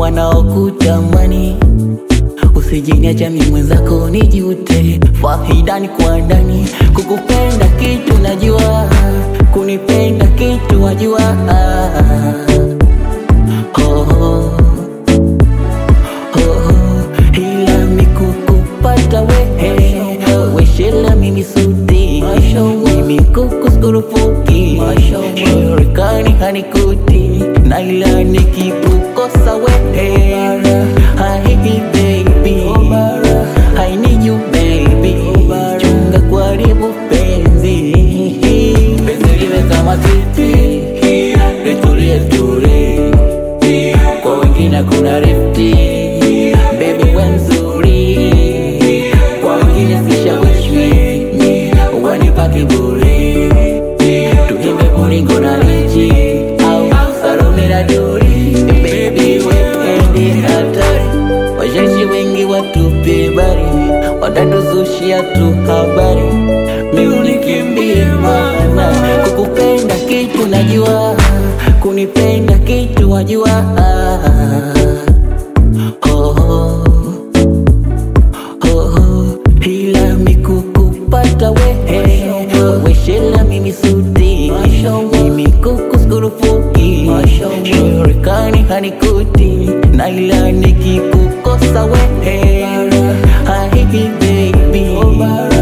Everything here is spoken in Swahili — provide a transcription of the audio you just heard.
wanaokutamani usijiniacha mi mwenzako nijute fahidani kwa ndani kukupenda kitu najua kunipenda kitu wajua oh, oh, oh, ila mikukupata wehe weshela mimi suti mimi kukuskurufuki shirikani hanikuti na ila nikikukosa wehe haihi baby I need you baby chunga kuharibu penzi penzi liwe kama kiti litulie tuli kwa wengine kuna rifti baby we mzuri kwa wengine sishawishwi wanipa kiburi tuimbe kulingo na lichi au salome na duri baby wependi hatari washashi wengi watupe bari watatuzushia tu habari miunikimbie mana kukupenda kitu najua kunipenda kitu wajua oh, oh, oh, ila mikukupata wehe weshela mimi suti mimi kukuskurufuki shirikani hanikuti na ila nikikukosa wehe haihi baby